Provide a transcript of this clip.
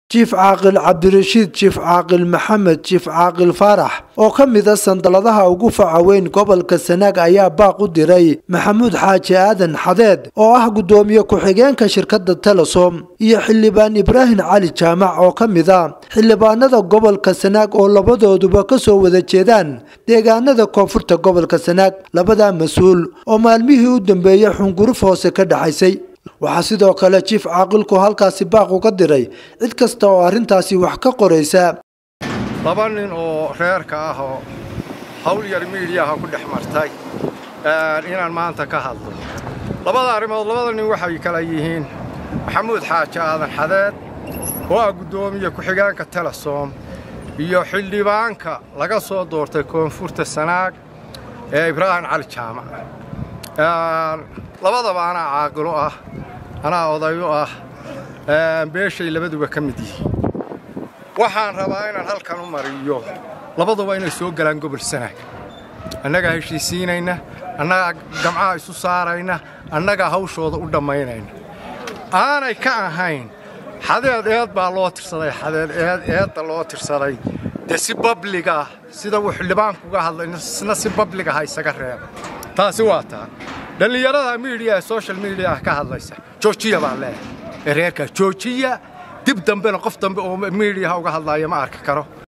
jiif caaqil cabdirashiid jiif caaqil maxamed jiif caaqil faarax oo ka mid a sandaladaha ugu faca weyn gobolka sanaag ayaa baaq u diray maxamuud xaaji aadan xadeed oo ah guddoomiye ku-xigeenka shirkadda telesom iyo xildhibaan ibraahim cali jaamac oo ka mid a xildhibaanada gobolka sanaag oo labadooduba ka soo wada jeedaan deegaanada koonfurta gobolka sanaag labadaa mas-uul oo maalmihii u dambeeyey xunguruf hoose ka dhaxaysay waxaa sidoo kale jiif caaqilku halkaasi baaq uga diray cid kasta oo arrintaasi wax ka qoraysa laba nin oo reerka ah oo hawl yar miidhiyaha ku dhex martay inaan maanta ka hadlo labada arrimood labada nin waxay kala yihiin maxamuud xaaji aadan xadeed oo ah guddoomiye ku-xigeenka telesom iyo xildhibaanka laga soo doortay koonfurta sanaag ee ibraahim cali jaamac labadaba anaa caaqilo ah anaa odayo ah beeshay labaduba ka mid yihiin waxaan rabaa inaan halkan u mariyo labaduba inay soo galaan gobol sanaag annagaa heshiisiinayna annagaa gamcaha isu saarayna annagaa hawshooda u dhammaynayna aanay ka ahayn xadeed eed baa loo tirsaday xadeed eed eedda loo tirsaday dee si babliga ah sida uu xildhibaanku uga hadlay isna si babliga ha isaga reeba taasi waa taa dhallinyarada miidiyaha social mediaha ka hadlaysa joojiya baan leeyahay ee reerkaa joojiya dib dambena qof dambe oo miidiyaha uga hadlaaya ma arki karo